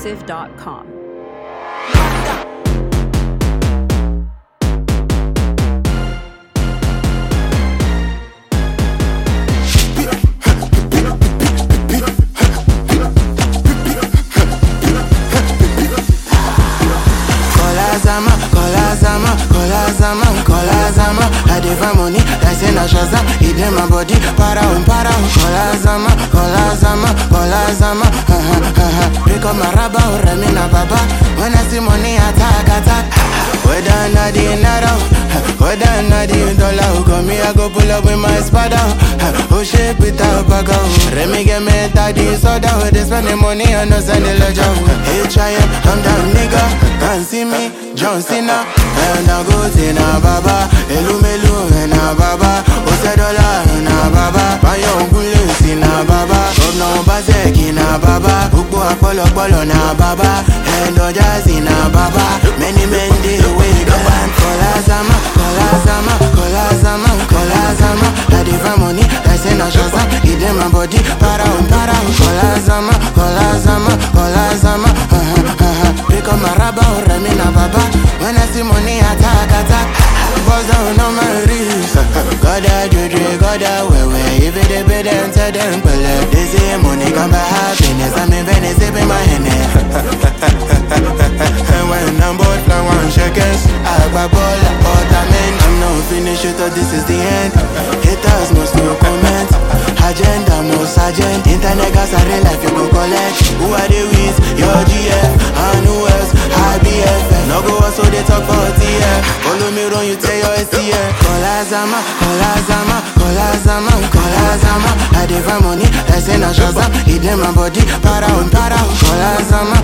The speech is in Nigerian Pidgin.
exclusive.com. Kola Zama, Kola Zama, Kola Zama, Kola Zama. I dey find money, I say na Shazam. It dey my body, para um, para um. Kola Zama, Kola Zama, Kola Zama. Ha ha ha ha. Pick up my rubber, Remy na baba. When I see money, attack, attack. Whether na the naira, whether na the dollar, come me I go pull up with my spada. Oh shit, Peter Baga. Remy get me daddy soda. They spend the money on us and the ledger. H.I.M. I'm that nigga. Can't see me, John Cena. And I go to na baba. Elu melu na baba. Ose dollar na baba. Bayo ngule si na baba. Governor Obaseki na baba. Gbogbo apọlọpọlọ na baba. End of jazzy na baba. Many men dey wey go and Kola Zama, Kola Zama, Kola Zama, Kola Zama. I dey find money, I say na Shazam. It dey my body, para um, para um. Kola Zama, Kola Zama, Kola Zama. Ha ha ha ha. Pick up my rubber, Remy na baba. When I see money, attack, attack. Buzz down on my wrist. Goda juju, goda wewe. If it dey pay them, tell them pele. They say money come by happiness. I'm in Venice, sipping my Henny. And when I'm bored, I want shekels. I buy ball, apartment. I'm not finished, you thought this is the end. Haters must no comment. Agenda, most agent. Internet gas, I real life, you go collect. Who are they with? Your GF. And who else? IBF. No go so they talk for TF. Follow me, run, you tell your STF. Kola Zama, Kola Zama, Kola Zama, Kola Zama. I dey find money, I say na Shazam. It dey my body, para um, para um. Kola Zama,